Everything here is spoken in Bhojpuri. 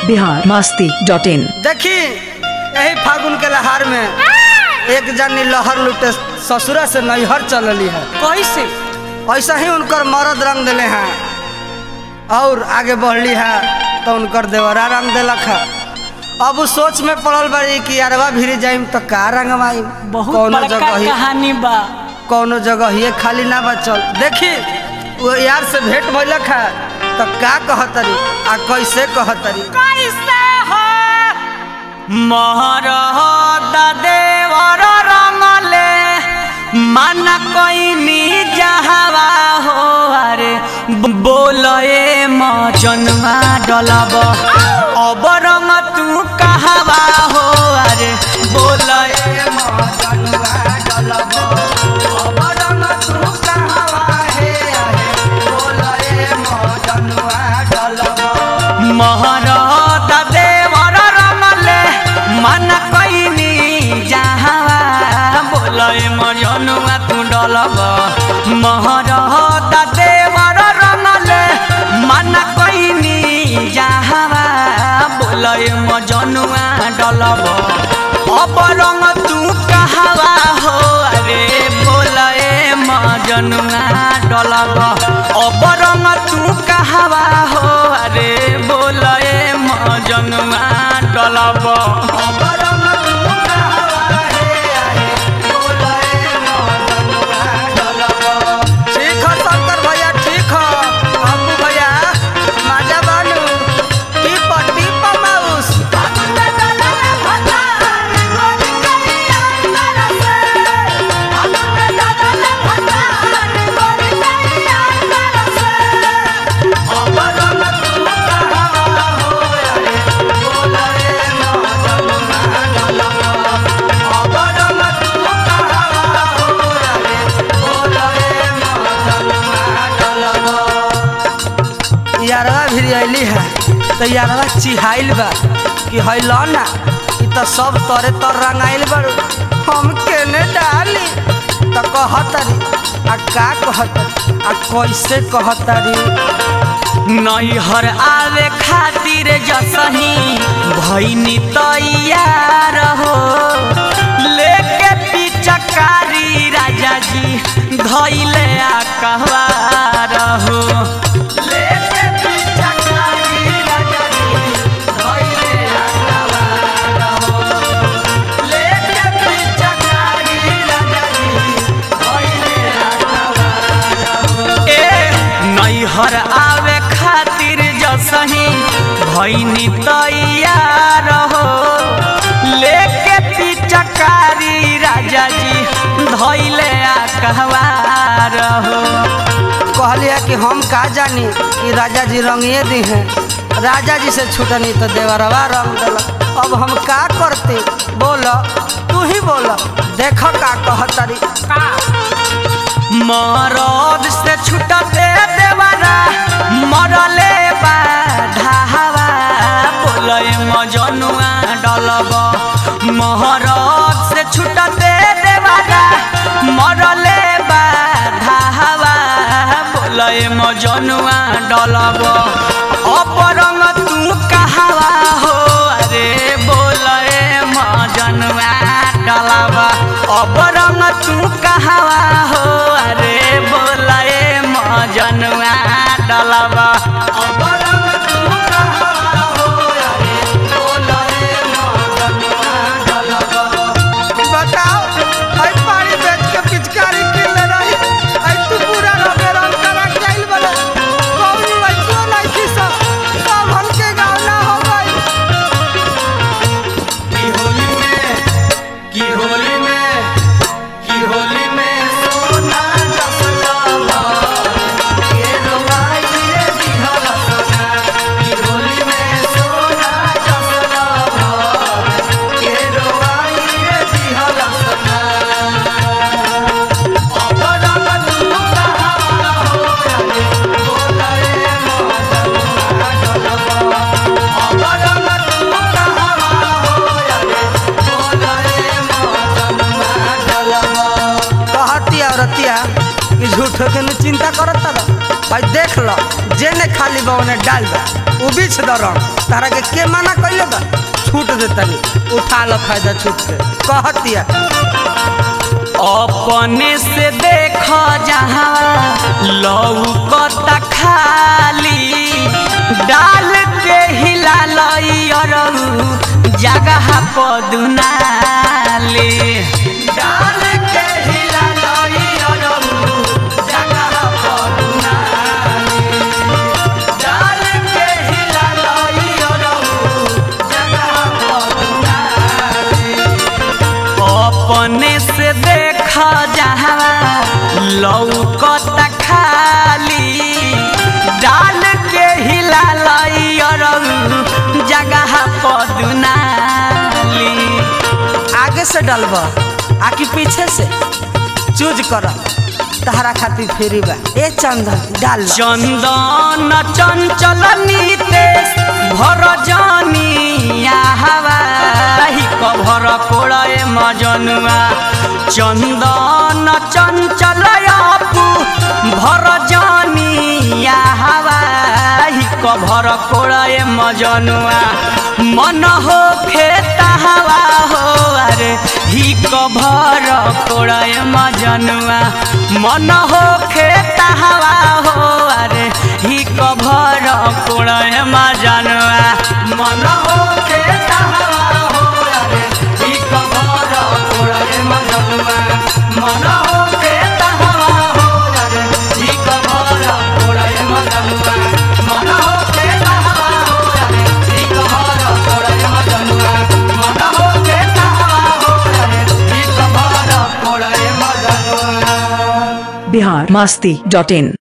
बिहार मस्ती डॉट इन देखी यही फागुन के लहार में एक जनी लहर लुटे ससुरा से नैहर चलली है कैसे ऐसा ही उनकर मरद रंग दिले हैं और आगे बढ़ली है तो उनकर देवरा रंग दिलक है अब उ सोच में पड़ल बड़ी कि यारवा भिरी जाइम तो का रंगवाई बहुत कौनो बड़का जगह ही कहानी बा कौनो जगह ये खाली ना बचल देखी वो यार से भेंट भइलक है तो का कहतरी आ कैसे कहतरी कैसे हो महरद देवर रंगले मन कोइनी जहवा हो अरे बोलए मजनवा डलब अब रंग तू कहवा हो अरे बोलए मजनुआ डलब, अब रंग तू कहवा हे आहे, बोलए मजनुआ डलब। महरद देवर रंगले मन कैनी जहवा बोलए मजनुआ तू डलब महरद देवर रंगले मन कैनी जहवा बोलए मजनुआ डलब अब रंग तू कहवा हो अरे बोलए मजनुआ डलब अब रंग तू कहवा हो अरे बोलए मजनुआ डलब अब रंग तू कहवा हे आहे, बोलए मजनुआ डलब। ठीक है शंकर भैया ठीक है बाबू भैया माजा बानू टिप टिप माउस अब रंग तू कहवा हो अरे बोलए मजनुआ डलब। अब रंग तू कहवा हो अरे बोलए मजनुआ डलब। यारवा भी अली है तो यारवा चिहाइल बा कि है लो ना ई तो सब तोरे तर रंगाइल बारू हम केने डाली तो कहतरी आ का कहतरी आ कैसे कहतरी नैहर आवे खातिर जसही भैनी तैयार हो लेके पिचकारी राजा जी धैले आ कहवार हो लेके पिचकारी राजा जी धइले आकावार हो। लेके पिचकारी राजा जी धइले आकावार हो। ए नैहर आवे खातिर जसही भैनी तैयार हो लेके पिचकारी राजा जी धैले आ कहवार हो कहलिए कि हम का जानी कि राजा जी रंगिए दी हैं राजा जी से छूटनी तो देवरवा रंग दिलक अब हम का करते बोल तू ही बोल देख का कहतरी मरद से छुटते देवरा मरले बाधावा बोले मजनुआ डलब महरद से छुटते देवरा मरले बाधावा बोले मजनुआ डलब अपरंग तू कहवा हो अरे बोले मजनुआ डलब अपरंग तू कहवा हो अरे बोले मजनुआ डलब अब रंग तू कहवा हो अरे बोलए मजनुआ डलब। बताओ हई पानी बेच के पिचकारी किन ले रही हई तू पूरा रंगे रंग करा के आइल बड़े कौन लइको लइकी सब सब हमके गाँव ना हो गई की होली में की होली में की होली में सोना जसलवा के रोमाई रे दिहल सोना की होली में सोना जसलवा के रोमाई रे दिहल सोना अब रंग तू कहवा हो रे बोलए मजनुआ डलबा अब रंग तू कहवा हो रे बोलए मजनुआ डलबा कहती औरतिया कि झूठो के न चिंता करत रह भाई देख लो जेने खाली बा ओने डाल बा उ बीच दरम तारा के के मना कइले बा छूट दे तनी उठा लो फायदा छूट के कहतिया अपने से देख जहाँ लौकता खाली डाल के हिला लई अरऊ जगह पदुनाली डाल के हिला लई अरऊ जगह पदुनाली डाल के हिला लई अरऊ जगह पदुनाली अपने से देख जहाँ लौकत खाली डाल के हिला लई अरऊ जगह पदुनाली आगे से डलब आकि पीछे से चूज कर तहरा खातिर फेरी बा ए चंदन डाल लो। चंदन चंचल नीतेश भर जानिया हवा कभर कोड़े मजनुआ चंदन चंचल अपू भर जानिया हवा कभर कोड़े मजनुआ मन हो खेता हवा हो अरे ही कभर कोड़े मजनुआ मन हो खेता हवा हो अरे ही कभर कोड़े मजनुआ मन हो खेता हवा हो अरे ही कभर कोड़े मजनुआ मन हो खेता हवा हो अरे ही कभर कोड़े मजनुआ मन हो खेता हवा हो अरे ही कभर कोड़े मजनुआ मन हो खेता हवा हो अरे ही कभर कोड़े मजनुआ बिहार मस्ती डॉट इन